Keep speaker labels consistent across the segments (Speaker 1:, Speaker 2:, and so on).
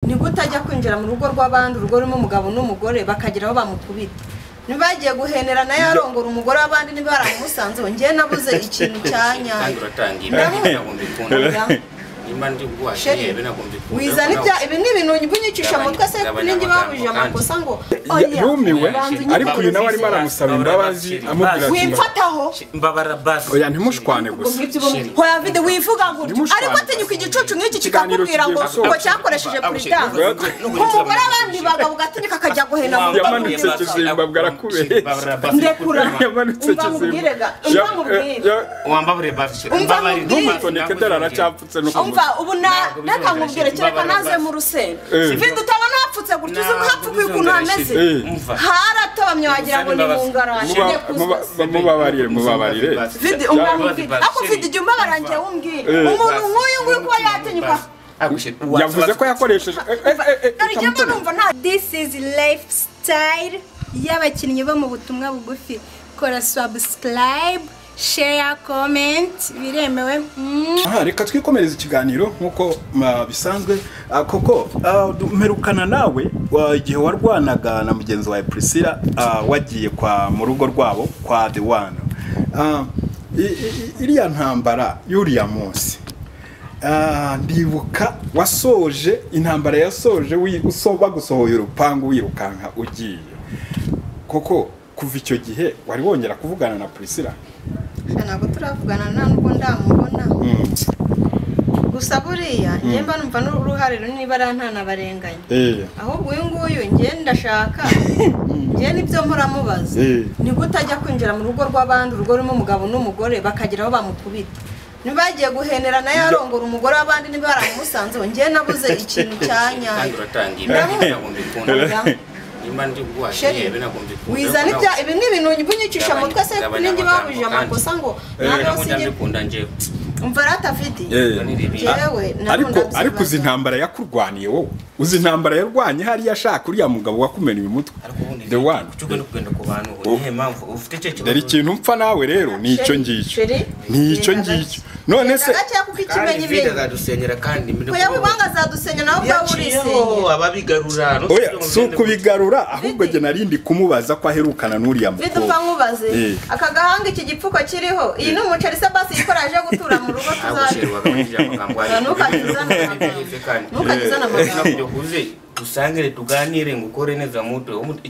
Speaker 1: gute ajya kwinjira mu rugo rw'abandi urugo rurimo umugabo n'umugore bakagira aho bamukubita ntibagiye guhenera nayo arongora umugore w'abandi niba baramusanzeho njyewe nabuze ikintu cya
Speaker 2: kandi
Speaker 1: nyayo
Speaker 2: uratanga ibi
Speaker 1: Ndabona-
Speaker 2: ntabwo mbikunda nimba ndi guhashye
Speaker 1: Sheri,
Speaker 2: yewe ntabwo mbikunda
Speaker 1: wizana ibya ibi ni ibintu bunyicisha
Speaker 2: Gabanya-
Speaker 1: mutwe se
Speaker 2: gabanya
Speaker 1: ningi bahuje
Speaker 2: amagambo
Speaker 1: amakosa ngo
Speaker 3: Ya-
Speaker 1: oya
Speaker 3: yumiwe
Speaker 1: banza
Speaker 3: ariko uyu nawe arimo aramusaba imbabazi amubwira ati
Speaker 1: wimfataho
Speaker 4: mbabara basi
Speaker 3: oya ntimushwane gusa
Speaker 1: hoya vide wivuga ngo utyo.
Speaker 3: Ndimushwana.
Speaker 1: ariko atinyuka igicucu nk'iki
Speaker 3: Ikiganiro
Speaker 1: kikakubwira ngo
Speaker 3: kigiye
Speaker 1: ngo
Speaker 3: gusoza.
Speaker 1: cyakoresheje puritanse
Speaker 2: Abushe,
Speaker 1: umugore abandi bagabo ugatinyuka akajya guhena mu rugo
Speaker 3: Yamanutse
Speaker 1: rw'umugabo.
Speaker 3: kizimba bwarakubeshye.
Speaker 4: Mbabara basi
Speaker 1: ndekura
Speaker 3: yamanutse
Speaker 1: umva mubwire ga umva mubwire
Speaker 2: wambabure bafite
Speaker 1: Umva mubwire.
Speaker 3: ntumutondeke dore aracyapfutse no ku
Speaker 1: umva
Speaker 3: mutwe
Speaker 1: ubu na
Speaker 2: Ntabwo bizongera
Speaker 1: nakamubwire kereka
Speaker 2: imbabara
Speaker 1: naze
Speaker 2: basi.
Speaker 1: mu rusenda
Speaker 3: Eh.
Speaker 1: vide utabona hapfutse gutyo uzi uhapfukuye ukuntu hameze
Speaker 3: Eh.
Speaker 1: haratobamye wagira ngo ni mu ngarani
Speaker 3: Muba- muba- mubabarire mubabarire
Speaker 1: vide
Speaker 3: Baba-
Speaker 1: umwambwire ako vide ijya umbabarangiye wumbwire
Speaker 3: Eh.
Speaker 1: umuntu nk'uyu nguyu kuba yatinyuka
Speaker 3: yavuze ko yakoresheje eh, eh, eh, eh,
Speaker 1: dore ijyamo
Speaker 3: utamutora.
Speaker 1: numva nta
Speaker 5: this is lifestyle y'abakinnyi bo mu butumwa bugufi kora subscribe share comment biremewe Mm.
Speaker 3: aha reka twikomereze ikiganiro nk'uko ma, bisanzwe Ah, koko ah, du- mperukana nawe wa- igihe warwanaga na mugenzi wawe priscilla ah, wagiye kwa mu rugo rwabo kwa the one Ah, i- i- i- iriya ntambara y'uriya munsi Ah, ndibuka wasoje intambara yasoje wi- uso- bagusohoye urupangu wirukanka ugiye koko kuva icyo gihe wari wongera kuvugana na priscilla
Speaker 1: ntabwo turavugana nta n'ubwo ndamubona gusa buriya njyemba numva n'uruhare runini bariya ntanabarenganya
Speaker 3: Eh.
Speaker 1: ahubwo uyu nguyu njye ndashaka njye nibyo muramubaza
Speaker 3: Eh.
Speaker 1: ni gute ajya kwinjira mu rugo rw'abandi urugo rurimo umugabo n'umugore bakagira aho bamukubita ntibagiye guhenera nayo arongora umugore w'abandi niba baramusanzeho njyewe nabuze ikintu cya
Speaker 2: kandi
Speaker 1: nyayo
Speaker 2: uratanga ibi
Speaker 1: Ndabona-
Speaker 2: ntabwo mbikunda nimba ndi guhashye
Speaker 1: Sheri,
Speaker 2: yewe ntabwo mbikunda
Speaker 1: wizana ibya ibi ni ibintu bunyicisha
Speaker 2: Gabanya-
Speaker 1: mutwe se
Speaker 2: gabanya
Speaker 1: n'indi
Speaker 2: amagambo
Speaker 1: bahuje
Speaker 2: kandi.
Speaker 1: amakosa ngo
Speaker 2: ntabwo
Speaker 1: nawe
Speaker 2: nabikunda
Speaker 1: sinjye
Speaker 2: mbikunda njyewe
Speaker 1: umva ratafiti Jewe, nabwo
Speaker 3: ariko
Speaker 1: ndabyibaza.
Speaker 3: ariko uzi intambara yakurwaniye wowe uzi intambara yarwanye hariya ashaka uriya mugabo wakumeneye umutwe
Speaker 4: ariko ubundi
Speaker 3: the one
Speaker 4: kuki ugenda kugenda ku bantu ubu nihe mpamvu ufite icyo kibazo
Speaker 3: dore ikintu mpfa nawe rero ni icyo ngicyo
Speaker 1: Sheri,
Speaker 3: ni icyo
Speaker 1: genda
Speaker 3: ngicyo
Speaker 1: gake.
Speaker 3: none
Speaker 1: Genda
Speaker 3: se
Speaker 1: gake kuko
Speaker 2: kandi
Speaker 1: ikimenyi
Speaker 2: vide
Speaker 1: ibintu
Speaker 2: azadusenyera kandi
Speaker 1: ko yabibanga azadusenya nawe ubwawe
Speaker 2: yaciyeho
Speaker 1: urisenyera
Speaker 2: ababigarura
Speaker 3: oya si ukubigarura ahubwo jye narindi kumubaza ko aherukana n'uriya
Speaker 1: bidupfa
Speaker 3: mukobwa
Speaker 1: nkubaze
Speaker 3: Eh.
Speaker 1: aka gahanga iki gipfuko kiriho iyi ni umuceri se basi yikoraje gutura mu rugo
Speaker 2: agushera
Speaker 1: tuzajya
Speaker 2: wakagira amagambo
Speaker 1: Oya, ntukagizane amagambo. Ntukagizane amagambo.
Speaker 2: uze usangire tuganire ngo ukore neza mutwe wo mut-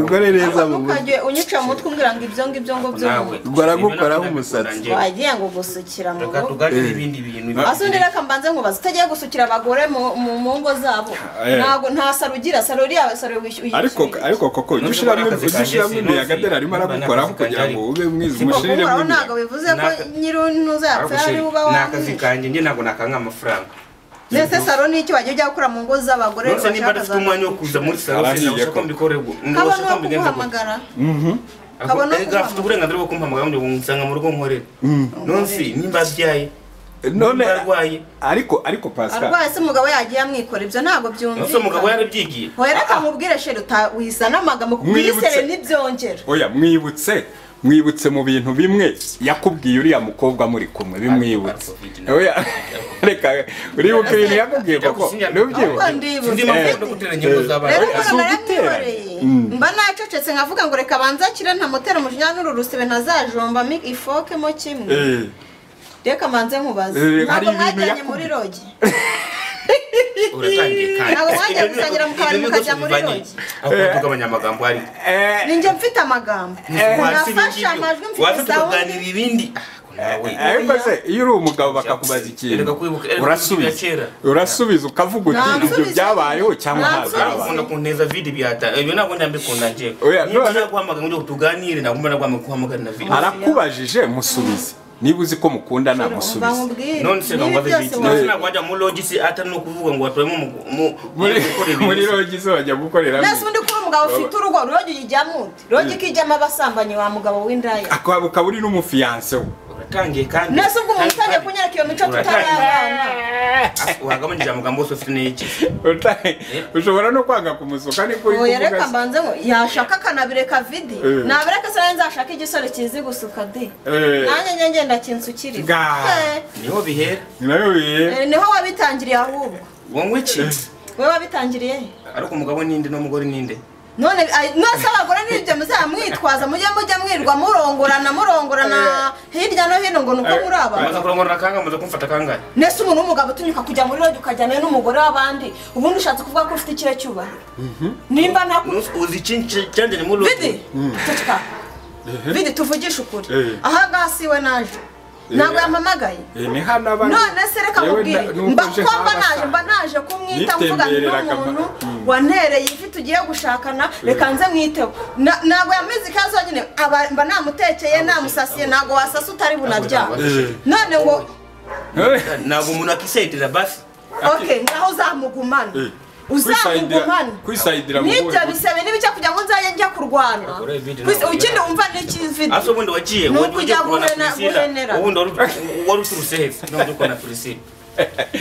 Speaker 3: ugore neza mu buryo
Speaker 1: ntukajye unyica mu mutwe umbwira ngo ibyo ngibyo ngo
Speaker 2: nawe
Speaker 1: by'umuntu
Speaker 3: baragukoraho umusatsi.
Speaker 1: wagiye ngo gusukira mu
Speaker 2: reka
Speaker 1: rugo
Speaker 2: tuganire ibindi bintu
Speaker 1: ase undi reka mbanze nkubaze utagiye gusukira abagore mu- mu mu ngo zabo
Speaker 3: Eh.
Speaker 1: ntago nta saro ugira saro uriya saro wishyuye
Speaker 3: ariko ariko koko ujye ushyiramo
Speaker 2: Nubwo akazi
Speaker 3: ushyiramo
Speaker 2: kanjye
Speaker 3: imiyaga
Speaker 2: sinuzi,
Speaker 3: dore arimo aragukoraho
Speaker 2: nubwo
Speaker 3: kugira ngo ube mwiza
Speaker 2: nakazi kanjye
Speaker 3: umushiriremo
Speaker 1: uhoraho ntabwo
Speaker 3: imiyaga
Speaker 1: bivuze ko
Speaker 2: Naka-
Speaker 1: nyir'unuza yapfa ariwe uba
Speaker 2: ni akazi
Speaker 1: wamwishe
Speaker 2: kanjye njye ntabwo nakanga amafaranga
Speaker 1: mbese saro ni iki wajya ujya gukora mu ngo z'abagore
Speaker 2: Nonese niba
Speaker 1: bashaka
Speaker 2: dufite
Speaker 1: za
Speaker 2: umwanya wo kuza muri salo
Speaker 3: Arahiye
Speaker 2: sinabasha
Speaker 3: ko.
Speaker 2: ko mbikore ngo
Speaker 1: kabone
Speaker 2: nabasha
Speaker 1: uwo
Speaker 2: ko mbigenza gutya.
Speaker 1: kuguhamagara
Speaker 2: Ahubwo-
Speaker 1: Kabone uwo
Speaker 2: erega afite
Speaker 1: kuguhamagara.
Speaker 2: uburenganzira bwo kumpamagara ngo nsanga mu rugo nkorera nonse nimba abyaye
Speaker 3: none
Speaker 2: nimba arwaye
Speaker 3: ariko ariko pascal
Speaker 1: arwaye se umugabo yagiye amwikora ibyo ntabwo
Speaker 2: nonse umugabo
Speaker 1: byumvikana
Speaker 2: yarabyigiye
Speaker 1: wereka mubwire sheri utawizana amagambo kuko
Speaker 3: Mwibutse.
Speaker 1: uyisere ntibyongera
Speaker 3: oya mwibutse mwibutse mu bintu bimwe yakubwiye uriya mukobwa muri kumwe bimwibutse oya reka uribuka ibintu yakubwiye koko
Speaker 1: ahubwo
Speaker 3: ntubyibuke
Speaker 1: ndibutse
Speaker 2: sinzi impamvu yo gutera ingingo
Speaker 1: rero
Speaker 2: z'abantu
Speaker 1: ukuntu
Speaker 3: Zugitera.
Speaker 1: naramwihoreye mba nacecetse nkavuga ngo reka banze akire ntamutera umujinya n'uru rusebe ntazajombamo ifokemo kimwe
Speaker 3: Eh,
Speaker 1: reka manze nkubaze
Speaker 3: Eh, hari
Speaker 1: ntabwo
Speaker 3: ibintu
Speaker 1: mwajyanye
Speaker 3: yakubwiye.
Speaker 1: muri rogi
Speaker 2: uratangiye kandi
Speaker 1: Ntabwo mwajya gusangira mu kabari
Speaker 2: Ibyo
Speaker 1: mukajya
Speaker 2: bibazo
Speaker 1: muri
Speaker 2: bivanye
Speaker 1: rogi.
Speaker 2: aho kugabanya amagambo ari
Speaker 3: eh,
Speaker 1: ninjye mfite amagambo nafashe amajwi mfite
Speaker 2: wafite
Speaker 1: sawa
Speaker 2: kuganira ibindi Ah, nawe
Speaker 3: ariko se iyo uri umugabo bakakubaza ikintu
Speaker 2: Erega kwibuka- erega kwibuka
Speaker 3: urasubiza
Speaker 2: kera.
Speaker 3: urasubiza ukavuga uti
Speaker 1: Nta
Speaker 3: ibyo
Speaker 1: nsubiza.
Speaker 3: byabayeho cyangwa
Speaker 1: Nta
Speaker 3: ntabyabaye
Speaker 2: akunda kunteza vidi byata ibyo ntabwo ndambikunda njyewe
Speaker 3: Oya,
Speaker 2: niba
Speaker 3: none-
Speaker 2: naguhamagara ngo tuganire ntabwo mba naguhamagara guhamagara na vidi
Speaker 3: arakubajije musubize niba uzi ko mukundana
Speaker 1: umva
Speaker 3: musubize
Speaker 1: nkubwire
Speaker 2: none se
Speaker 1: niba
Speaker 2: ntabwo
Speaker 1: byose
Speaker 2: vidi
Speaker 1: wabona
Speaker 2: none ntabwo wajya muri logi se atari no kuvuga ngo waturemo mu- mu-
Speaker 3: muri
Speaker 2: gukorera
Speaker 3: muri
Speaker 2: ibintu.
Speaker 3: rogi se bajya gukorera
Speaker 1: nasi undi kuba umugabo ufite urugo rogi uyijyamo ute rogi ikijyamo abasambanyi wa mugabo w'indaya
Speaker 3: akaba uri n'umufiyanse we
Speaker 2: uratangiye kandi
Speaker 1: nasi ubwo umuntu utangiye kunyereka iyo mico tutarabana
Speaker 2: wagabanyije amagambo yose ufite n'iki
Speaker 3: Uta- ushobora no kwanga kumusuka niko uri
Speaker 1: oya reka
Speaker 3: kuvuga se.
Speaker 1: mbanze ngo yashaka akanabireka vidi
Speaker 3: Eh.
Speaker 1: nabireka se nanjye nzashaka igisore kizi gusuka de
Speaker 3: Eh.
Speaker 1: nanjye njye ngenda kinsukiriza
Speaker 3: Ga.
Speaker 1: Eh,
Speaker 2: niho bihera
Speaker 3: ni nayo biye
Speaker 1: eh, niho wabitangiriye ahubwo
Speaker 2: wowe iki
Speaker 1: wowe wabitangiriye he?
Speaker 6: ariko umugabo ninde n'umugore ninde
Speaker 1: none ay- mwese abagore n'ibyo muzaba mwitwaza mujye mujya mwirwa murongorana murongorana hirya no hino ngo ni uko muri aba
Speaker 6: amaze kurongorana kangahe amaze kumfata kangahe
Speaker 1: nese umuntu w'umugabo utinyuka kujya muri rogi ukajyana n'umugore w'abandi ubundi ushatse kuvuga ko ufite ikire cyubahiro nimba nta
Speaker 6: Nonsi, uzi icyinshi cyandanye muri rogo
Speaker 1: vidi tutuka vidi tuvugishe ukuri
Speaker 3: Eh.
Speaker 1: ahangaha si we naje ntabwo yampamagaye
Speaker 3: Eh, ni hano abari
Speaker 1: none se reka
Speaker 3: Yewe
Speaker 1: mubwire
Speaker 3: na- nuko
Speaker 1: mba
Speaker 3: nje
Speaker 1: ko mba
Speaker 3: nk'abasaza.
Speaker 1: naje mba naje kumwita mvugana
Speaker 3: Nitembereraga
Speaker 1: n'umuntu
Speaker 3: mba- Mm.
Speaker 1: wantereye ifi tugiye gushakana reka nze mwiteho Na- ntabwo yamize ikaze wenyine aba- mba namutekeye namusasiye ntabwo wasasa utari bunabyara
Speaker 3: Eh.
Speaker 1: none ngo
Speaker 3: Eh,
Speaker 2: ntabwo umuntu akisayidira basi
Speaker 1: ok naho uzamugumana
Speaker 3: Eh. Kwisayidira-
Speaker 1: uzamugumana
Speaker 3: kwisayidira mu
Speaker 1: nibyo
Speaker 3: bubabare.
Speaker 1: bisebe n'ibice kugira ngo nzajye njya kurwana
Speaker 2: Gore vidi
Speaker 1: Kwis-
Speaker 2: ntabwo
Speaker 1: ukindi
Speaker 2: yari-
Speaker 1: wumva n'ikividi
Speaker 2: ase ubundi wagiye
Speaker 1: Ni
Speaker 2: wajya
Speaker 1: ukujya
Speaker 2: ujya kubona
Speaker 1: guhena- guhenera.
Speaker 2: prisila ubundi wari ut- wari uturutse hepfo ntabwo uri kubona prisila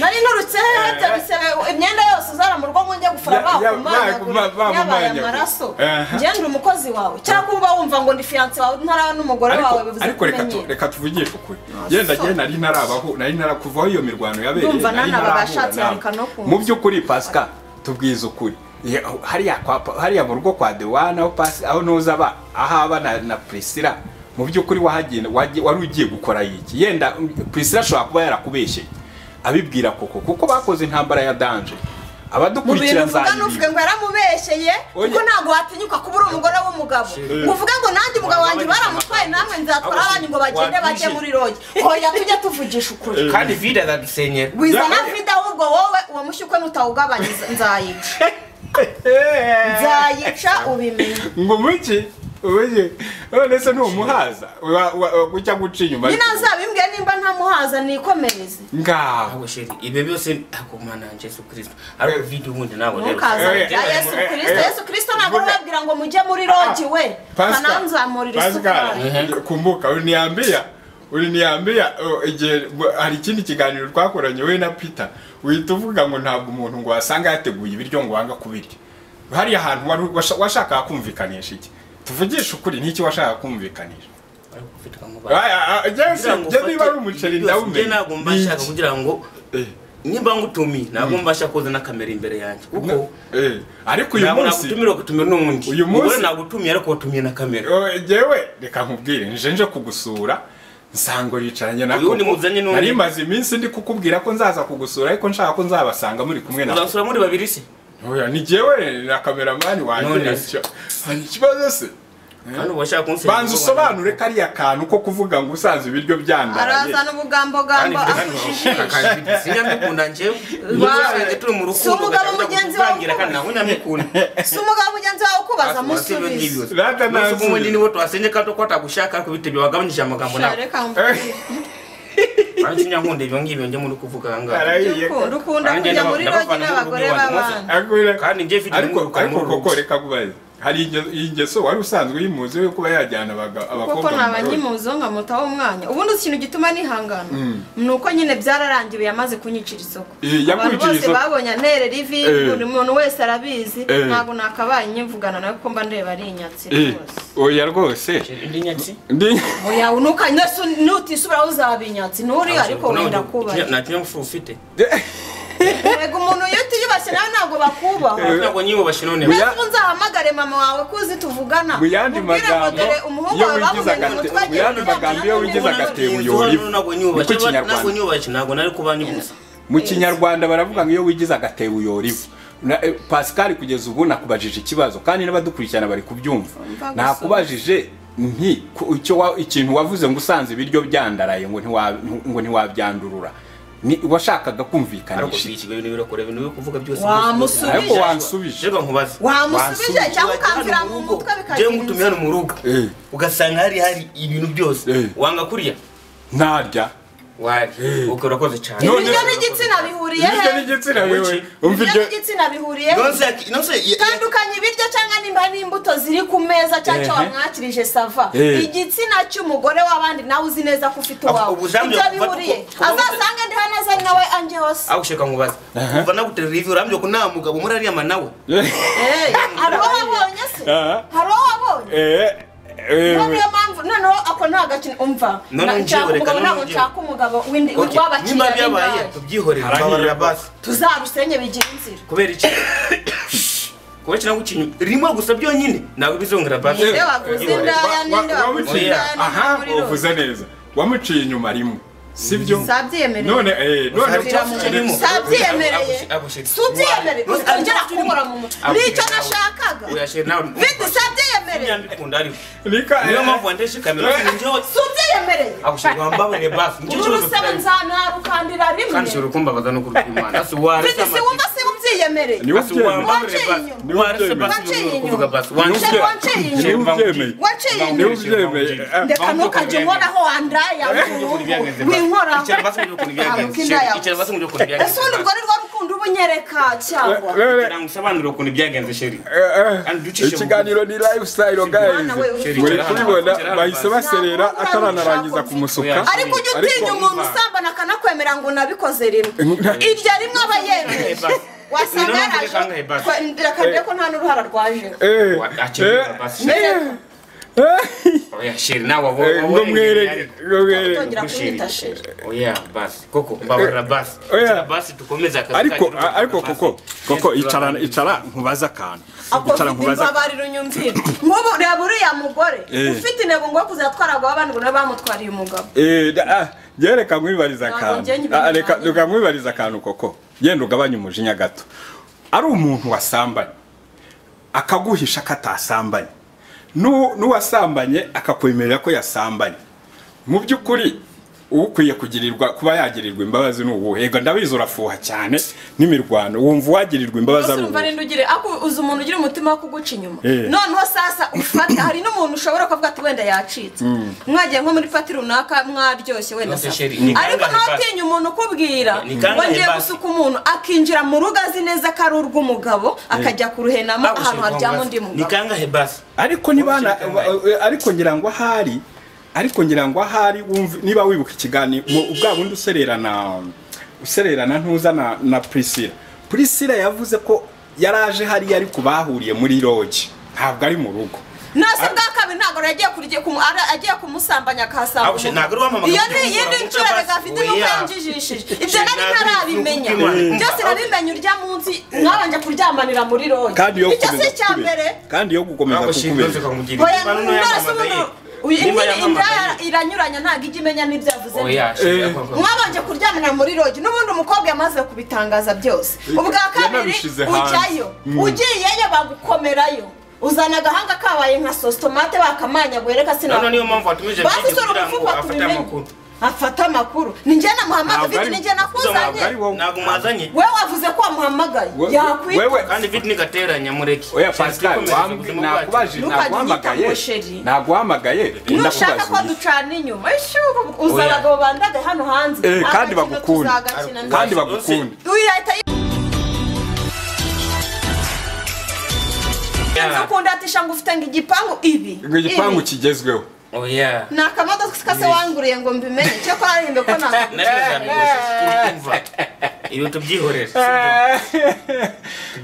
Speaker 1: nari nturutse hehe bisebe imyenda yose uzara mu rugo ngo njye gufura
Speaker 3: Ya- ya- ba-
Speaker 1: bakumanyagura
Speaker 3: ba-
Speaker 1: yabaye
Speaker 3: bamumanyagura.
Speaker 1: amaraso
Speaker 3: Aha.
Speaker 1: njye ndi umukozi wawe cyangwa uba wumva ngo ndi fiyanse wawe ntaraba n'umugore wawe
Speaker 3: ariko
Speaker 1: bivuze
Speaker 3: ariko
Speaker 1: ko
Speaker 3: reka tu-
Speaker 1: umenyera
Speaker 3: reka tuvugishe ukuri yenda
Speaker 1: so.
Speaker 3: njye nari ntarabaho nari narakuvaho iyo mirwano yabereye
Speaker 1: Ndumva
Speaker 3: nari
Speaker 1: nanaba
Speaker 3: ntarahura
Speaker 1: bashatse
Speaker 3: nawe.
Speaker 1: yareka no kunzi.
Speaker 3: mu by'ukuri pasika tubwize ukuri Ye- hariya kwa Pa- hariya mu rugo kwa dewana aho pasi aho noza aba aho aba na, na prisila mu by'ukuri wahagenda wagiye- wari ugiye gukora iki yenda um, prisila ashobora kuba yarakubeshye abibwira koko kuko bakoze intambara ya danje
Speaker 1: mu bintu
Speaker 3: abadukurikira
Speaker 1: uvuga n'uvuga
Speaker 3: nzayibika
Speaker 1: ngo yaramubeshyeye
Speaker 3: Oya.
Speaker 1: kuko ntabwo watinyuka kuba uri umugore w'umugabo ngo uvuge ngo nanjye umugabo wanjye baramutwaye namwe nzatwara abanyu ngo bagende bajye muri rogi hoya tujye tuvugisha ukuri
Speaker 2: kandi vida azadusenyera
Speaker 1: wizana vida ahubwo wowe uwo mushyukwe nutawugabanyiza nzayica nzayica ubimenye
Speaker 3: ngo muki ubuye none se numuhaza wa- wa- wa- gucya guca inyuma
Speaker 1: nyine azabimbwiye nimba ntamuhaza nikomereze
Speaker 3: ngaho
Speaker 2: ahubwo sheri ibyo byose ntabwo mana ya jesu kirisito ariko vida ubundi ntabwo rero
Speaker 1: ntukaze
Speaker 3: Eh,
Speaker 1: bya
Speaker 3: eh,
Speaker 1: yesu
Speaker 3: eh,
Speaker 1: kirisito
Speaker 3: eh,
Speaker 1: yesu kirisito ntabwo
Speaker 3: vuga.
Speaker 1: babwira ngo mujye muri rogi we
Speaker 3: Pascal,
Speaker 1: kananzamurira
Speaker 3: Pascal,
Speaker 1: isukari
Speaker 3: kumbuka uliniambia uliniambia uh, igihe bw- hari ikindi kiganiro twakoranye we na Peter uhita uvuga ngo ntabwo umuntu ngo wasanga yateguye ibiryo ngo wanga kubirya hariya hantu wari washa- washakaga kumvikanisha iki tuvugishe ukuri n'iki washakaga kumvikanisha
Speaker 2: ariko ufite kamubara
Speaker 3: Aya, a- njye si- njye niba ari umuceri
Speaker 2: ndawumenya
Speaker 3: ndawumenya
Speaker 2: ntabwo
Speaker 3: Ni
Speaker 2: mbashaka
Speaker 3: iki?
Speaker 2: kugira ngo
Speaker 3: Eh,
Speaker 2: nimba ngutumiye ntabwo mbasha kuzana kamera imbere yanjye kuko
Speaker 3: eh, ariko uyu
Speaker 2: ntabwo
Speaker 3: munsi
Speaker 2: nagutumira ugatumira n'undi
Speaker 3: Uyu munsi-
Speaker 2: Umugore nagutumiye ariko watumiye na kamera
Speaker 3: Oh, jewe reka nkubwire nje nje kugusura nsango yicaranye na
Speaker 2: Uyu ni
Speaker 3: Koko.
Speaker 2: muzanye n'undi.
Speaker 3: nari maze iminsi ndi kukubwira ko nzaza kugusura ariko nshaka ko nzabasanga muri kumwe na
Speaker 2: uzansura muri babiri se
Speaker 3: oya ni jewe na kameramani wanjye
Speaker 2: None
Speaker 3: nicyo- hari ikibazo se
Speaker 2: kandi ubashaka kunsenyera
Speaker 3: banza usobanure kariya kantu ko kuvuga ngo usanze ibiryo byandaye
Speaker 1: arazana ubugambogambo afujije
Speaker 2: sinyamikunda njyewe usanze turi mu
Speaker 1: Si umugabo
Speaker 2: rukundo ugatangira
Speaker 1: mugenzi wawe
Speaker 2: kuvangira kandi ntabwo nyamikunda
Speaker 1: si umugabo mugenzi wawe ukubaza amusubiza
Speaker 3: Rata nansi.
Speaker 2: ubundi niwo twasenye kandi uko atagushaka ariko bitebye wagabanyije amagambo nawe
Speaker 1: reka mvuge
Speaker 2: banzi nyankunda ibyo ngibyo njye muri kuvuga ahangaha
Speaker 3: arahiye
Speaker 1: ukunda ukunda kujya muri rogi n'abagore b'abana
Speaker 3: Agwira-
Speaker 2: kandi njye mfite
Speaker 3: ariko
Speaker 2: inyungu
Speaker 3: ariko
Speaker 2: kamurungu.
Speaker 3: koko reka kubaza hari inge- ingeso wari usanzwe uyimuzi yo kuba yajyana abaga-
Speaker 1: kuko
Speaker 3: abakobwa mu marori.
Speaker 1: ntabanyimuzi nkamutaho umwanya ubundi ikintu gituma nihangana ni uko nyine byararangiwe yamaze kunyicira isoko
Speaker 3: Eh, yakunyicira
Speaker 1: abantu bose
Speaker 3: isoko.
Speaker 1: babonye antere rivi
Speaker 3: Eh.
Speaker 1: buri muntu wese arabizi
Speaker 3: Eh.
Speaker 1: ntabwo nakabaye nyivugana nawe kuko mba ndeba ari inyatsi
Speaker 3: Eh,
Speaker 1: rwose
Speaker 3: oya rwose
Speaker 2: indi nyatsi
Speaker 3: Ndi-
Speaker 1: oya unuka nese nutisubiraho uzaba inyatsi nturi ariko wenda kuba
Speaker 2: nta kinyabupfura ufite
Speaker 1: yego umuntu iyo utiyubashye nawe ntabwo bakubaha
Speaker 2: ntabwo nyiyubashye none
Speaker 1: mbese ubu nzahamagare mama wawe ko uzi tuvugana
Speaker 3: mu yandi
Speaker 1: Mubwire ngo
Speaker 3: magambo
Speaker 1: dore umuhungu
Speaker 3: iyo
Speaker 1: wawe
Speaker 3: wigize
Speaker 1: bamumenye ngo
Speaker 3: agate mu
Speaker 1: twagiye
Speaker 3: yandi
Speaker 1: kuryama
Speaker 3: magambo iyo wigize
Speaker 1: ntabwo
Speaker 3: agate
Speaker 1: nabibona.
Speaker 3: uyora ivu
Speaker 2: ntabwo
Speaker 3: niko
Speaker 2: nyiyubashye ntabwo
Speaker 3: ikinyarwanda
Speaker 2: nyiyubashye ntabwo nari kubanyubuza
Speaker 3: mu kinyarwanda baravuga ngo iyo wigize agatebo uyora ivu Na- eh, pascal kugeza ubu nakubajije ikibazo kandi n'abadukurikirana bari kubyumva
Speaker 1: Umva gusa.
Speaker 3: nakubajije nti ku- icyo wa- ikintu wavuze ngo usanze ibiryo byandaraye ngo ntiwa- ngo ntiwabyandurura Ni- washakaga
Speaker 2: ariko
Speaker 3: kumvikanisha
Speaker 2: si
Speaker 3: iki?
Speaker 2: ikigo ibintu birakora ibintu biri kuvuga byose
Speaker 1: Wamusubije.
Speaker 3: ariko wansubije
Speaker 2: reka nkubaze
Speaker 1: wamusubije cyangwa ukansira mu mutwe
Speaker 2: njyewe
Speaker 1: bikagira
Speaker 2: ngutumye
Speaker 1: inzu
Speaker 2: hano mu rugo
Speaker 3: Eh.
Speaker 2: ugasanga hari hari ibintu byose
Speaker 3: Eh.
Speaker 2: wanga kurya
Speaker 3: ntarya
Speaker 2: wari uko urakoze cyane
Speaker 3: None-
Speaker 1: ibiryo n'igitsina bihuriye he
Speaker 3: ibiryo n'igitsina wewe
Speaker 2: Wiki.
Speaker 3: umva
Speaker 1: ibiryo
Speaker 3: ibyo
Speaker 1: n'igitsina bihuriye he
Speaker 2: Nonse yaki- nonse ya- ya-
Speaker 1: tandukanya ibiryo cyangwa nimba n'imbuto ziri ku meza cyangwa icyo
Speaker 3: Ehe.
Speaker 1: wamwakirije sava
Speaker 3: Eh.
Speaker 1: igitsina cy'umugore w'abandi nawe uzi neza ko ufite uwawe
Speaker 2: Ubu jambo
Speaker 1: ibyo
Speaker 2: yakuvuga
Speaker 1: bihuriye
Speaker 2: ko- ko-
Speaker 1: azasanga ndi hano azari nawe ange hose
Speaker 2: aho ushaka nkubaze kuva nagutera review urambye ko nta mugabo muri ariya manawe
Speaker 1: hari uwo wabonye se
Speaker 3: Aha.
Speaker 1: hari uwo wabonye
Speaker 3: Eh, eh,
Speaker 1: none iyo mpamvu none noneho ako nta gakina umva
Speaker 2: None
Speaker 1: Na-
Speaker 2: unjye,
Speaker 1: nshaka
Speaker 2: reka
Speaker 1: umugabo
Speaker 2: none
Speaker 1: ntabwo
Speaker 2: unjye.
Speaker 1: nshaka umugabo w'indi
Speaker 2: Okay,
Speaker 1: w'abakiriya
Speaker 2: niba byabaye
Speaker 1: b'indaya
Speaker 2: tubyihorere
Speaker 3: Harahiye.
Speaker 2: tubabarira basi
Speaker 1: tuzarusenye bigira inzira
Speaker 2: kubera iki kuba kintu kintu rimwe gusa byonyine ntabwo bizongera basi
Speaker 1: Ninde wavuze
Speaker 2: Byihorere.
Speaker 1: indaya ninde
Speaker 3: Wa- wa-
Speaker 1: wavuze
Speaker 3: wamuciye-
Speaker 1: indaya
Speaker 3: aha
Speaker 1: ninde wavuze
Speaker 3: uvuze neza wamuciye inyuma rimwe sibyo
Speaker 1: sabyemereye
Speaker 3: none eh none
Speaker 2: Ubusa-
Speaker 1: Kugira mu-
Speaker 2: Ubusa-
Speaker 1: sabyemereye
Speaker 2: Ubusa- Ubusa-
Speaker 1: subyemereye
Speaker 2: Ubusa-
Speaker 1: uzongera kunkora mu mutwe
Speaker 2: Ubusa-
Speaker 1: nicyo nashakaga
Speaker 2: Oya, sheri, nawe-
Speaker 1: vidi sabyemereye
Speaker 2: Ntibyandikunda ariko.
Speaker 3: Rika,
Speaker 2: niyo
Speaker 3: eh,
Speaker 2: mpamvu wandeshe kamera njyewe
Speaker 1: subyemereye
Speaker 2: agushaka wambabarire basi nicyo
Speaker 1: uru
Speaker 2: kibazo
Speaker 1: rusebe
Speaker 2: dufitanye.
Speaker 1: nzanarukandira
Speaker 2: kandi
Speaker 1: rimwe
Speaker 2: ushobora kumbabaza no kurwara imana asi warese
Speaker 1: vidi si wumva si ubyiyemereye
Speaker 3: Ni
Speaker 2: basi wambabarire
Speaker 1: Waciye
Speaker 2: basi
Speaker 1: inyuma.
Speaker 2: warese basi
Speaker 1: Waciye
Speaker 2: ntuzongera
Speaker 1: inyuma.
Speaker 2: kuvuga basi
Speaker 1: Waciye
Speaker 2: wandeshe
Speaker 1: inyuma.
Speaker 2: Sheri,
Speaker 3: Ntiwubyemeye.
Speaker 1: waciye inyuma
Speaker 3: ntiwubyemeye eh,
Speaker 1: ndeka ntukajye umbonaho wandaya winkoraho
Speaker 2: icara basi ngo ukuntu
Speaker 1: Ntabwo
Speaker 2: byagenze
Speaker 1: indaya
Speaker 2: Sheri, icara basi ngo ukuntu byagenze
Speaker 1: ese ubundi ubwo ni rwo rukundo uba unyereka cyangwa
Speaker 3: eh,
Speaker 2: Kugira ngo usobanurire ukuntu byagenze sheri
Speaker 3: eh,
Speaker 2: Kandi ducishe mu-
Speaker 3: ikiganiro ni lifestyle guys
Speaker 1: Mwana we, uri
Speaker 3: muri
Speaker 2: kwicara hano,
Speaker 3: kubibona
Speaker 2: kwicara hano
Speaker 3: bahise
Speaker 2: basi.
Speaker 3: baserera
Speaker 1: Ntabwo
Speaker 3: ataranarangiza
Speaker 1: ntabwo
Speaker 3: kumusuka
Speaker 1: ariko ujye utinya umuntu usambana akanakwemera ngo nabikoze rimwe iryo rimwe aba yemeje wasanga
Speaker 2: None
Speaker 1: yaraje
Speaker 2: ukangahe basi?
Speaker 1: reka ndebe ko nta n'uruhara rwajeho
Speaker 3: eh
Speaker 2: Akeneye basi sheri
Speaker 1: Nereka.
Speaker 2: oya sheri nawe abo
Speaker 3: eh, ngo mwereke ngo mwereke
Speaker 1: Utongera kunyita sheri
Speaker 2: oya basi koko mbabarira basi
Speaker 3: Oya.
Speaker 2: Icara basi dukomeze akazi
Speaker 3: ariko
Speaker 2: kacu,
Speaker 3: ariko
Speaker 2: basi.
Speaker 3: koko koko
Speaker 2: Sheri,
Speaker 3: icara
Speaker 2: turaganira.
Speaker 3: icara nkubaza akantu
Speaker 1: ako
Speaker 3: icara
Speaker 1: mfite
Speaker 3: nkubaza
Speaker 1: imbabariro unyumvire nk'ubu reba uriya mugore
Speaker 3: Eh.
Speaker 1: ufite intego ngo kuzatwaragwa abantu ngo nabamutwariye umugabo
Speaker 3: Eh, da- ah, je reka nkwibariza
Speaker 1: Ntabwo
Speaker 3: akantu
Speaker 1: njye nyibona
Speaker 3: Ah, reka
Speaker 1: nanjye.
Speaker 3: reka nkwibariza akantu koko genda ugabanye umujinya gato ari umuntu wasambanye akaguhisha ko atasambanye Nu- n'uwasambanye akakwemerera ko yasambanye mu by'ukuri ukwiye kugirirwa kuba yagirirwa imbabazi ni uwuhe ega ndabizi urafuha cyane n'imirwano wumva uwagirirwa imbabazi ari
Speaker 1: urumva
Speaker 3: uwuhe
Speaker 1: rero ugire ako uzi umuntu ugira umutima wo kuguca inyuma
Speaker 3: Eh.
Speaker 1: noneho sasa ufata hari n'umuntu ushobora kuvuga ati wenda yacitse mwagiye nko muri pati runaka mwaryoshye wenda
Speaker 2: Yose
Speaker 1: sasa.
Speaker 2: sheri, ni
Speaker 1: ariko
Speaker 2: kangahe basi?
Speaker 1: ntutinye umuntu ukubwira
Speaker 2: Ni kangahe
Speaker 1: ngo ngiye
Speaker 2: basi?
Speaker 1: gusuka umuntu akinjira mu rugo azi neza ko ari urw'umugabo akajya kuruhenamo
Speaker 2: Ako
Speaker 1: ahantu
Speaker 2: sheri,
Speaker 1: haryama
Speaker 2: basi.
Speaker 1: undi
Speaker 2: ni
Speaker 1: mugabo
Speaker 2: kangahe basi
Speaker 3: ariko niba na-
Speaker 2: Urukiko rwabaye.
Speaker 3: eh, ariko ngira ngo ahari ariko ngira ngo ahari wumva niba wibuka ikiganiro mu- bwa bundi usererana usererana ntuza na, na priscilla priscilla yavuze ko yaraje hariya ari ku bahuriye muri loge ntabwo ari mu rugo
Speaker 1: nase bwa kabiri ntabwo rero agiye kurya kumu- ara- agiye kumusambanya akahasanga
Speaker 2: Ako sheri,
Speaker 1: umugabo.
Speaker 2: ntabwo ari wamamaga
Speaker 1: iyo
Speaker 2: ngo
Speaker 1: ni
Speaker 2: ujye
Speaker 1: iyindi
Speaker 2: kumugura
Speaker 1: nshuro
Speaker 2: basi.
Speaker 1: rega afite
Speaker 2: Oya.
Speaker 1: n'ubwo yanjijishije ibyo nari
Speaker 2: Sheri,
Speaker 1: ntarabimenya
Speaker 2: ntabwo ari
Speaker 1: byose nabimenya urya munsi mwabanje kuryamanira muri roge
Speaker 3: kandi yo
Speaker 1: icyo si
Speaker 3: gukomeza
Speaker 1: icya mbere
Speaker 3: kukubeshya kandi yo gukomeza
Speaker 2: ako sheri nose
Speaker 3: kukubeshya
Speaker 2: kamugira
Speaker 1: oya
Speaker 2: imvano
Speaker 1: none se
Speaker 2: yamamagaye
Speaker 1: ubundi uyu-
Speaker 2: Niba
Speaker 1: indi-
Speaker 2: yamamagaye.
Speaker 1: inda iranyuranya ntabwo ijya imenya n'ibyo yavuze
Speaker 2: oya sheri ako- ako-
Speaker 1: mwabanje kuryamanira muri roge n'ubundi umukobwa yamaze kubitangaza byose ubwa kabiri
Speaker 3: yanabishyize hanze.
Speaker 1: ujyayo ugiyeyo bagukomerayo uzana agahanga kabaye nka sositomate bakamanyaguye reka
Speaker 2: noneho
Speaker 1: sinabona
Speaker 2: niyo mpamvu watumije
Speaker 1: basi
Speaker 2: Bridget
Speaker 1: sora
Speaker 2: kugira ngo
Speaker 1: umufuka
Speaker 2: afate
Speaker 1: tubimenye
Speaker 2: amakuru
Speaker 1: afate amakuru ni njye namuhamagaye
Speaker 3: Ntabwo
Speaker 1: vidi
Speaker 3: ari-
Speaker 1: ni njye
Speaker 3: ntabwo ari
Speaker 1: nakuzanye
Speaker 3: wowe.
Speaker 2: ntabwo mwazanye
Speaker 1: we wavuze ko wamuhamagaye
Speaker 3: We-
Speaker 1: yakwita
Speaker 3: wewe-
Speaker 2: kandi vidi ntigateranya mureke
Speaker 3: oya pascal wambwi- nakubaje
Speaker 1: Ntukajye
Speaker 3: naguhamagaye
Speaker 1: unyita ngo sheri.
Speaker 3: naguhamagaye
Speaker 1: nushaka ko
Speaker 3: ndakubaza
Speaker 1: ducana inyuma ishubu uza
Speaker 2: Oya.
Speaker 1: abagabo bandage hano hanze
Speaker 3: Eh, kandi
Speaker 1: Agakino
Speaker 3: bagukunda.
Speaker 1: tuzagakina neza.
Speaker 3: kandi bagukunda
Speaker 1: uyahita yinzu ukunda atisha ngo ufite ngo igipangu ibi
Speaker 3: ngo igipangu
Speaker 1: ibi.
Speaker 3: kigezweho
Speaker 2: oya
Speaker 1: ni akamodoka kase wanguriye ngo mbimenye cyakora arimbe ko ntabwo
Speaker 2: ibi tubyihorere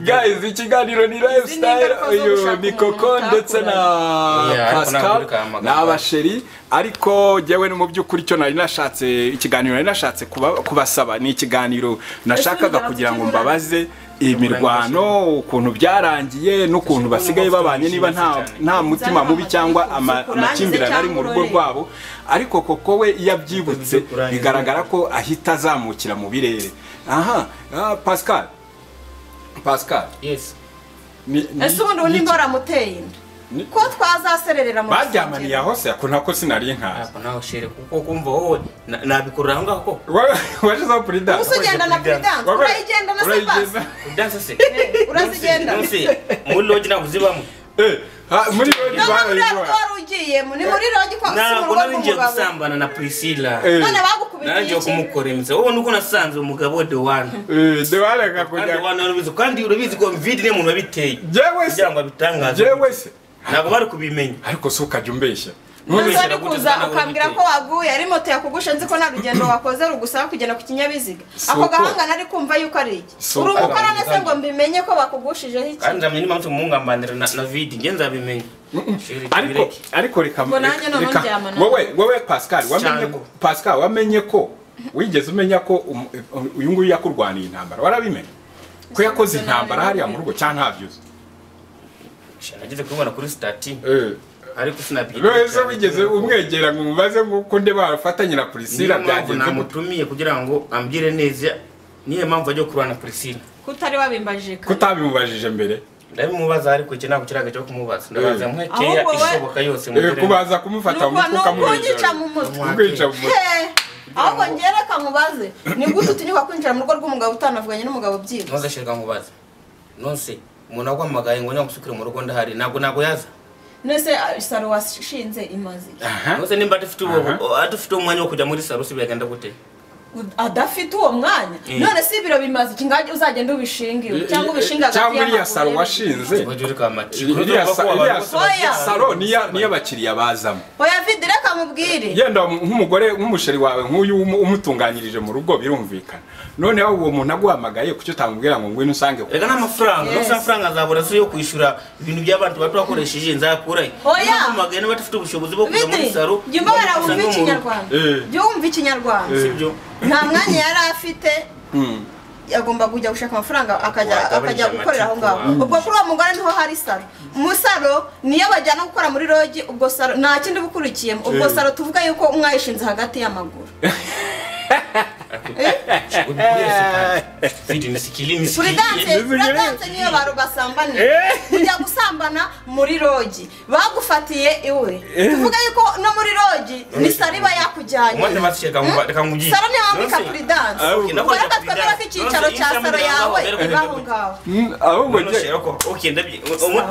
Speaker 3: guys ikiganiro ni lifestyle
Speaker 1: ingaruka zo
Speaker 3: uyu
Speaker 1: gushaka
Speaker 3: ni
Speaker 1: umuntu
Speaker 3: koko ndetse na
Speaker 2: Yeah, ariko
Speaker 3: pascal
Speaker 2: ntabwo uri kwa muganga.
Speaker 3: ni abasheri ariko jyewe no mu by'ukuri icyo nari nashatse ikiganiro nari nashatse kuba- kubasaba ni ikiganiro nashakaga
Speaker 1: Ese
Speaker 3: kugira ngo
Speaker 1: ubigaragara
Speaker 3: mbabaze imirwano ukuntu byarangiye n'ukuntu basigaye babanye niba nta nta mutima mubi cyangwa ama-
Speaker 1: Kurangiza
Speaker 3: amakimbirane ari mu
Speaker 1: cyangwa
Speaker 3: rugo
Speaker 1: urore.
Speaker 3: rwabo ariko koko we iyo abyibutse
Speaker 2: Kurangiza.
Speaker 3: bigaragara ko ahita azamukira mu birere aha ah, pascal pascal
Speaker 2: yes
Speaker 3: ni- ni-
Speaker 1: ese ubundi ubu
Speaker 3: ni-
Speaker 1: nimba waramuteye inda
Speaker 3: ni-
Speaker 1: ko twazasererera mu
Speaker 3: baryamaniye
Speaker 1: rusengero.
Speaker 3: aho se ako ntako sinari nkazi
Speaker 2: ntabwo nawe shere kuko kumva wowe na- nabikurura aho ngaho ko
Speaker 3: washyizeho purida
Speaker 1: gusa ugenda na perezidansi urayigenda na sebasi
Speaker 2: udansa se
Speaker 1: urazigenda
Speaker 2: nonse muri logi ntabwo zibamo
Speaker 3: muri rodi
Speaker 1: ntabwo uriya
Speaker 3: barayibona
Speaker 1: wari ugiyemo ni muri rogi kwa si mu rugo
Speaker 2: ntabwo nari ngiye
Speaker 1: rw'umugabo
Speaker 2: gusambana na priscilla
Speaker 3: Eh.
Speaker 1: none
Speaker 2: narangiye
Speaker 1: bagukubitiye iki
Speaker 2: kumukoremitsa wowe nuko nasanze umugabo de wane
Speaker 3: dewarega
Speaker 2: kandi
Speaker 3: kujya
Speaker 2: wane warabizi kandi urabizi ko vidi niyo muntu wabiteye
Speaker 3: jewe se
Speaker 2: kugira ngo abitangaze
Speaker 3: jewe se
Speaker 2: ntabwo bari kubimenya
Speaker 3: ariko si ukajya umbeshya
Speaker 1: none
Speaker 2: ntubeshyira gute
Speaker 1: kuza ukambwira ko
Speaker 2: zitanawe
Speaker 1: waguye ari moto yakugusha nzi ko nta rugendo wakoze rugusaba kugenda ku kinyabiziga ako
Speaker 3: uko-
Speaker 1: gahanga nari kumva yuko ari iki
Speaker 3: Si
Speaker 1: uri
Speaker 3: uko-
Speaker 1: umukorana se ngo mbimenya ko bakugushijeho iki
Speaker 2: kandi nzamenya n'impamvu mugambanira na na vidi njye nzabimenya Shiri,
Speaker 3: ariko
Speaker 2: tubireke.
Speaker 3: ariko reka
Speaker 1: Ngo nanjye
Speaker 3: reka-
Speaker 1: noneho
Speaker 3: reka-
Speaker 1: ndyama nawe.
Speaker 3: wowe wowe pascal wamenye
Speaker 2: Cyane.
Speaker 3: ko pascal wamenye ko wigeze umenya ko um- uyu nguyu yakurwaniye intambara warabimenya ko yakoze intambara hariya mu rugo cyangwa ntabyo uzi
Speaker 2: Shira, nageze kubibona kuri sitati
Speaker 3: Eh,
Speaker 2: ariko sinabyita
Speaker 3: rwese wigeze umwegera ngo umubaze ngo nde barafatanye na purisila
Speaker 2: niyo mpamvu
Speaker 3: byagenze gute?
Speaker 2: namutumiye kugira ngo ambwire neza niyo mpamvu ajya kurwana na Priscilla
Speaker 1: kutari wabimbajije kare
Speaker 3: kutabimubajije mbere
Speaker 2: ndabimubaza ariko iki ntabwo kiraga cyo kumubaza ndabaza
Speaker 3: Eh.
Speaker 2: mwekeya
Speaker 1: Ahubwo we-
Speaker 2: ishoboka yose
Speaker 3: Eh, kubaza kumufata mu
Speaker 1: nuko
Speaker 3: mutwe
Speaker 1: nuko unyica
Speaker 3: ukamwica
Speaker 1: mu mutwe
Speaker 3: kumwica mu mutwe
Speaker 1: He, ahubwo ngere kamubaze ni gute utinyuka kwinjira mu rugo rw'umugabo utanavuganye n'umugabo byibuze
Speaker 2: ntuze shirwa nkubaza nonse umuntu agwahamagaye ngo nyagusukire mu rugo ndahari ntabwo ntabwo yaza
Speaker 1: nese ah, saro washinze imaze iki?
Speaker 3: Aha.
Speaker 2: nonse nimba adafite uwo
Speaker 3: Aha.
Speaker 2: o- adafite umwanya wo kujya muri saro si biragenda gute
Speaker 1: Ud- adafite uwo mwanya
Speaker 2: Eh.
Speaker 1: none si ibiro bimaze iki ngajya uzagenda ubishinga iwe cyangwa ubishinga hagati
Speaker 3: cyangwa iriya
Speaker 1: y'amaguru
Speaker 3: saro
Speaker 1: ye.
Speaker 3: washinze
Speaker 2: ngo uri kamati
Speaker 3: iriya sa- iriya
Speaker 1: Oya.
Speaker 3: saro niya- niyo abakiriya bazamo
Speaker 1: oya vidire kamubwire
Speaker 3: yenda nk'umugore nk'umusheri wawe nk'uyu umu- umutunganyirije mu rugo birumvikana noneho uwo muntu aguhamagaye kucyo utamubwira ngo ngwino usange ku
Speaker 2: reka n'amafaranga
Speaker 1: Yes.
Speaker 2: nonse amafaranga azabura si yo kwishyura ibintu by'abantu bato bakoresheje nzakurahe
Speaker 1: Oya.
Speaker 2: nabamagaye n'abadafite ubushobozi bwo kujya muri
Speaker 1: Bidi,
Speaker 2: saro
Speaker 1: jya umbabara wumve
Speaker 2: usange umuntu.
Speaker 1: ikinyarwanda
Speaker 3: Eh.
Speaker 1: jya wumva ikinyarwanda
Speaker 2: sibyo
Speaker 1: nta mwanya yari afite
Speaker 3: Hmm.
Speaker 1: agomba kujya gushaka amafaranga akajya
Speaker 2: Wagabanije
Speaker 1: akajya gukorera aho
Speaker 2: amatsiko
Speaker 1: ngaho
Speaker 2: wawe.
Speaker 1: ubwo kuri uwo mugore niho hari saro mu saro niyo bajyana gukora muri rogi ubwo saro nta kindi uba ukurikiyemo ubwo
Speaker 3: Eh.
Speaker 1: saro tuvuga yuko mwayishinze hagati y'amaguru kuri danse kuri danse niyo bantu basambaniye kujya gusambana muri rogi bagufatiye iwe tuvuga yuko no muri rogi ni saro iba yakujyanye saro niyo wambika kuri danse
Speaker 3: Ahubwo.
Speaker 1: ubwo reka twemera ko icyicaro cya saro yawe iba aho ngaho
Speaker 3: Hmm, ahubwo njye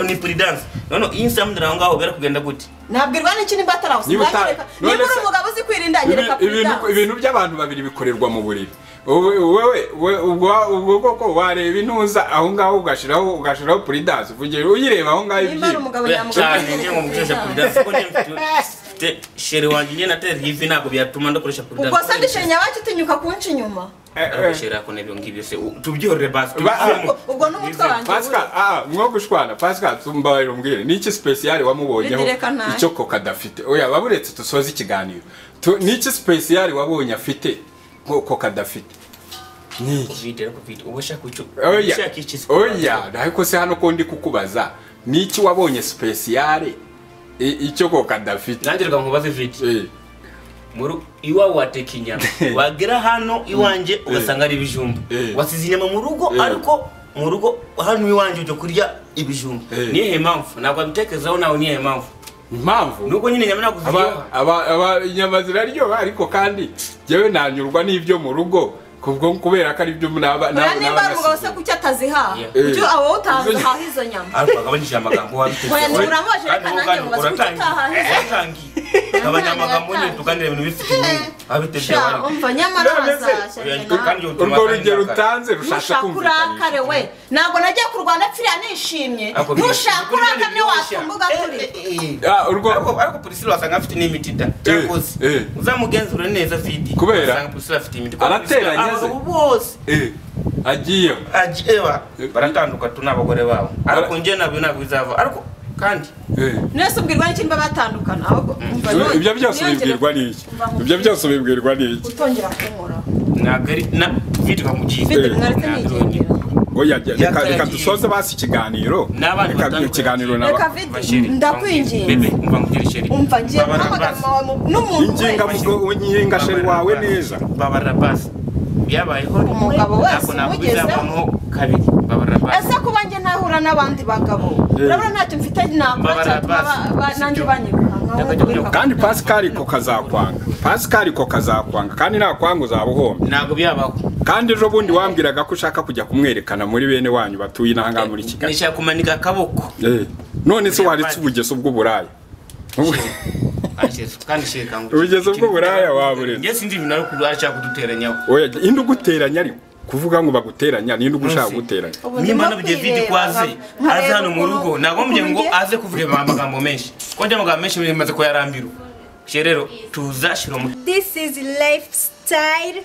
Speaker 2: ni prudence none iyi nsamdira aho ngaho bera kugenda gute
Speaker 1: nabwirwa n'iki nimba
Speaker 3: Niba
Speaker 1: atarawusiba
Speaker 3: uta- none
Speaker 1: niba uri
Speaker 3: se-
Speaker 1: umugabo uzi kwirinda
Speaker 3: ibi-
Speaker 1: nyereka kuri
Speaker 3: ibintu-
Speaker 1: danse
Speaker 3: ibintu by'abantu babiri bikorerwa mu buriri Wowe- wowe we- ubwo- ubwo bwoko wareba intuza aho ngaho ugashiraho ugashiraho puridanse uvugira uyireba aho ngaho
Speaker 1: nimba ari
Speaker 3: ibyiyumvo.
Speaker 1: umugabo nyamugabo
Speaker 2: cyane
Speaker 1: uzi
Speaker 2: ngiye ngo
Speaker 1: kwirinda
Speaker 2: mukoresha
Speaker 1: kuri danse
Speaker 2: prudence mfite shere wanjye njye natera ivi ntabwo byatuma ndakoresha prudence
Speaker 1: ubwo sandi shenya wacu utinyuka kunca inyuma
Speaker 3: Eh, eh.
Speaker 2: shere ako n'ibyo ngibyo se tubyorere basi
Speaker 3: Ba-
Speaker 2: tubivemo.
Speaker 1: ubwo n'umutwe wanjye
Speaker 3: Pascal, ah, mwo gushwana pascal tumbaye umbwire niki special wamubonyeho
Speaker 1: Bidireka nabi.
Speaker 3: icyo koko adafite oya baburetse dusoze ikiganiro Tu- niki special wabonye afite ko koko adafite niki
Speaker 2: covid ariko covid uba ushaka icyo
Speaker 3: oya
Speaker 2: ushaka iki se?
Speaker 3: oya ariko se hano ko ndi kukubaza niki wabonye special i- icyo koko adafite
Speaker 2: nanjye reka nkubaze vidi
Speaker 3: Eh,
Speaker 2: muri iwawe wateka inyama wagera hano iwanjye ugasanga ari ibijumba
Speaker 3: Eh.
Speaker 2: wasize inyama mu rugo
Speaker 3: Eh.
Speaker 2: ariko mu rugo hano iwanjye ujya kurya ibijumba
Speaker 3: Eh.
Speaker 2: niyihe mpamvu ntabwo wabitekerezaho nawe niyihe mpamvu
Speaker 3: impamvu
Speaker 2: nubwo nyine inyama ntabwo
Speaker 3: aba
Speaker 2: ziryoha
Speaker 3: aba aba inyama ziraryoha ariko kandi yewe nanyurwa n'ibyo mu rugo kubwo kubera ko ari byo naba
Speaker 1: oya
Speaker 3: naba-
Speaker 1: nimba ari umugabo se
Speaker 3: nabasize.
Speaker 1: kuki atazihaha
Speaker 2: Yeah.
Speaker 1: kuki
Speaker 3: Eh.
Speaker 1: abo utahaha izo nyama
Speaker 2: ariko wagabanyije amagambo
Speaker 1: Oya,
Speaker 2: wabitekerezaho
Speaker 1: ntimuramubajije, reka nanjye mubaze kuko atahahe.
Speaker 2: gabanya amagambo nyine tuganire ibintu bifite inyungu wabitekereje
Speaker 1: sha umva nyamara
Speaker 3: None se-
Speaker 1: hazashya nawe
Speaker 3: urwo rugero utanze rushasha
Speaker 1: ntushaka urakare we ntabwo nagiye kurwana pfiriya nishimye ntushaka urakamye wakumbuga turi
Speaker 3: Ah, urwo
Speaker 2: ariko ariko Priscilla wasanga afite n'imiti da cyakoze
Speaker 3: eh.
Speaker 2: uzamugenzure neza vidi
Speaker 3: Kubera?
Speaker 2: wasanga Priscilla afite imiti
Speaker 3: Arateranya ze.
Speaker 2: abagabo bose
Speaker 3: eh, agiyeho
Speaker 2: aji- ewa baratanduka tu n'abagore babo ariko
Speaker 3: Bara-
Speaker 2: njye nabyo ntabwo bizava ariko kandi
Speaker 3: Eh,
Speaker 1: mwese ubwirwa n'ikindi baba batandukana ahubwo umva none-
Speaker 3: ibyo byose
Speaker 1: ntiyongere
Speaker 3: ubibwirwa n'iki
Speaker 1: Mva mu-
Speaker 3: ibyo byose ubibwirwa n'iki
Speaker 1: kutongera kunkoraho
Speaker 2: ntabwo ari na vidi bamugire
Speaker 1: Vidi,
Speaker 2: Eh.
Speaker 1: mwaretse
Speaker 2: Ntabwo
Speaker 1: mwigendera.
Speaker 3: oya reka-
Speaker 2: Yaka
Speaker 3: reka
Speaker 2: yagiye.
Speaker 3: dusoze basi ikiganiro
Speaker 2: N'abandi
Speaker 3: Reka
Speaker 2: batandukanye.
Speaker 3: ikiganiro naba-
Speaker 1: reka vidi
Speaker 2: Bashiri,
Speaker 1: ndakwinginze
Speaker 2: bebe umva ngire sheri
Speaker 1: umva ngiye
Speaker 2: Babara
Speaker 1: guhamagara
Speaker 2: basi.
Speaker 1: mama wawe mu- n'umuntu
Speaker 3: Inginga
Speaker 1: wese
Speaker 3: mugo- unyinga sheri wawe neza
Speaker 2: babarira basi byabayeho rimwe,
Speaker 1: Umugabo wese
Speaker 2: ntabwo ntabwo
Speaker 1: umugezeho.
Speaker 2: bizavaho kabiri babarira basi
Speaker 1: ese kuba njye nahura n'abandi bagabo urabona ntacyo mfite nakora
Speaker 2: Babara
Speaker 1: cyatuma ba- ba-
Speaker 2: basi.
Speaker 1: nanjye
Speaker 2: Sibyo.
Speaker 1: banyibuka
Speaker 2: Reka
Speaker 1: nkaho
Speaker 2: jya
Speaker 1: ubireka.
Speaker 2: unyuka.
Speaker 3: kandi pascal ko kazakwanga pascal ko kazakwanga kandi nakwanga uzaba uhombye
Speaker 2: ntabwo byabaho
Speaker 3: kandi ejo bundi wambwiraga ko ushaka kujya kumwerekana muri bene wanyu batuye inaha ngaha muri kigali
Speaker 2: nishaka kumanika akaboko
Speaker 3: Eh, none se waretse ubugese ubw'uburaya
Speaker 2: Ashes, kandi sheka ngo
Speaker 3: Ubugeze bw'uburaya wabureze.
Speaker 2: njye sinzi ibintu ariko ashaka kuduteranyaho
Speaker 3: oya indi uguteranya ariko kuvuga ngo baguteranya nindi ugushaka
Speaker 2: Nonsense.
Speaker 3: guteranya
Speaker 1: Ubu ndimo
Speaker 2: nimba nabyo vidi
Speaker 1: kwireba,
Speaker 2: ko aze
Speaker 1: nkareba
Speaker 2: aze hano mu
Speaker 1: ukuntu-
Speaker 2: rugo ntabwo mubwiye ngo
Speaker 1: ukuntu njye-
Speaker 2: aze kuvuga amagambo menshi ko njye amagambo menshi bimaze ko yarambirwa rero tuzashyira umuti
Speaker 7: this is lifestyle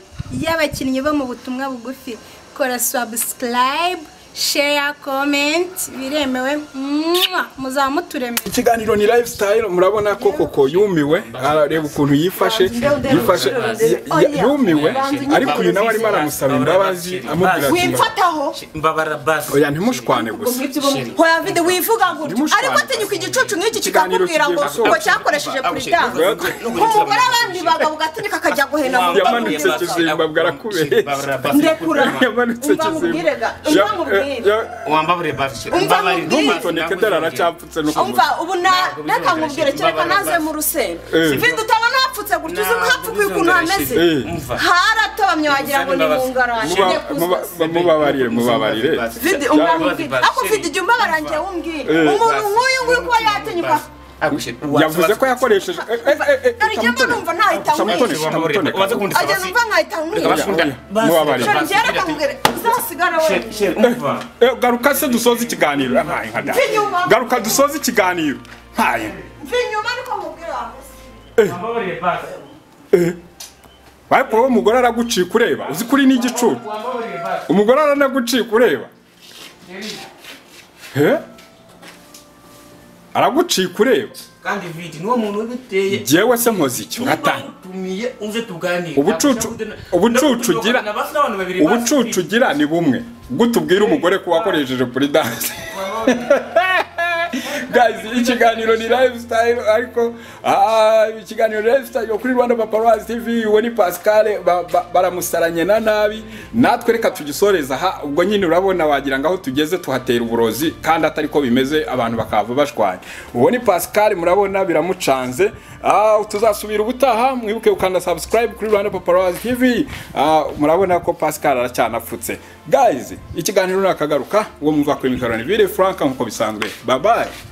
Speaker 7: y'abakinnyi bo mu butumwa bugufi kora subscribe share comment biremewe Mwah! muzaba muturemeye
Speaker 3: ikiganiro ni lifestyle murabona ko koko yumiwe arareba ukuntu yifashe yifashe ya- ya- yumiwe ariko uyu nawe arimo aramusaba imbabazi amubwira ati
Speaker 1: wimfataho
Speaker 2: mbabara basi
Speaker 3: oya ntimushwane gusa
Speaker 1: hoya vide wivuga gutyo
Speaker 3: Ndimushwana.
Speaker 1: ariko atinyuka igicucu nk'iki
Speaker 3: Ikiganiro
Speaker 1: kikakubwira ngo
Speaker 3: kigiye
Speaker 1: ngo
Speaker 3: gusoza.
Speaker 1: cyakoresheje puritanse
Speaker 3: Ubwo-
Speaker 1: umugore abandi bagabo gatinyuka akajya guhena mu
Speaker 3: Yamanutse kizimba bwarakubeshye.
Speaker 2: Mbabara basi.
Speaker 1: ndekura
Speaker 3: yamanutse
Speaker 1: umva mubwire ga
Speaker 3: Ja-
Speaker 1: umva mubwire
Speaker 3: ja-
Speaker 2: wambabare basi
Speaker 1: Umva
Speaker 2: Mbabare-
Speaker 1: mubwire.
Speaker 3: Ntumuntoneke dore aracyapfutse no ku
Speaker 1: umva
Speaker 3: mutwe.
Speaker 1: ubu na-
Speaker 2: Ntabwo
Speaker 1: reka nkubwire
Speaker 2: bizongera
Speaker 1: kereka
Speaker 2: imbabara
Speaker 1: naze
Speaker 2: basi.
Speaker 1: mu rusenda
Speaker 3: Eh.
Speaker 1: vide utabona hapfutse gutyo uzi
Speaker 2: Ntabwo
Speaker 1: nk'ahapfukuye ukuntu
Speaker 2: bizongera
Speaker 1: hameze
Speaker 2: shit.
Speaker 3: Eh.
Speaker 2: Umva.
Speaker 1: haratobamye wagira ngo ni
Speaker 2: Imbabazi.
Speaker 1: mungarane
Speaker 3: Muba- muba- mubabarire mubabarire
Speaker 1: vide
Speaker 2: Imbabazi
Speaker 1: umwamubwire
Speaker 2: basi.
Speaker 1: ako vide jya umbabarangiye wumbwire
Speaker 3: Eh.
Speaker 1: umuntu nk'uyu nguyu kuba yatinyuka
Speaker 3: yavuze ko yakoresheje eh, eh, eh, eh,
Speaker 1: Hari igihe mba
Speaker 3: samutone.
Speaker 1: numva ntahita
Speaker 3: Samutone,
Speaker 1: nkwira.
Speaker 3: samutone.
Speaker 1: ajya numva nkahita nkwira
Speaker 3: Mubabarire.
Speaker 1: shora njyewe reka nkubwire uzasigara wenyine
Speaker 3: Eh, garuka se dusoze ikiganiro ntaye nka da
Speaker 1: Inyuma.
Speaker 3: garuka dusoze ikiganiro ntaye
Speaker 1: mva inyuma niko nkubwira wakoze
Speaker 3: ariko wowe umugore aragucika ureba uzi kuri ni igicucu umugore aranagucika ureba Eh? aragucika ureba
Speaker 2: kandi vidi niwo muntu ubiteye
Speaker 3: jyewe se nkoze iki uratanga
Speaker 2: utumiye uze tuganire
Speaker 3: Ubucucu- ubucucu ugira- ubucucu ugira ni bumwe gutubwira umugore ko wakoresheje kuri danse guys ikiganiro ni lifestyle ariko ah, ikiganiro ni lifestyle kuri Rwanda Paparazzi TV we ni Pascal ba- ba- baramusaranye na nabi natwe reka tugisoreza aha ubwo nyine urabona wagira ngo aho tugeze tuhatera uburozi kandi atari ko bimeze abantu bakava bashwanya uwo ni Pascal murabona biramucanze ah, tuzasubira ubutaha mwibuke gukanda subscribe kuri Rwanda Paparazzi TV ah, murabona ko Pascal aracyanapfutse guys ikiganiro nakagaruka uwo mwumva kuri mikoroni bire Frank nkuko bisanzwe bye bye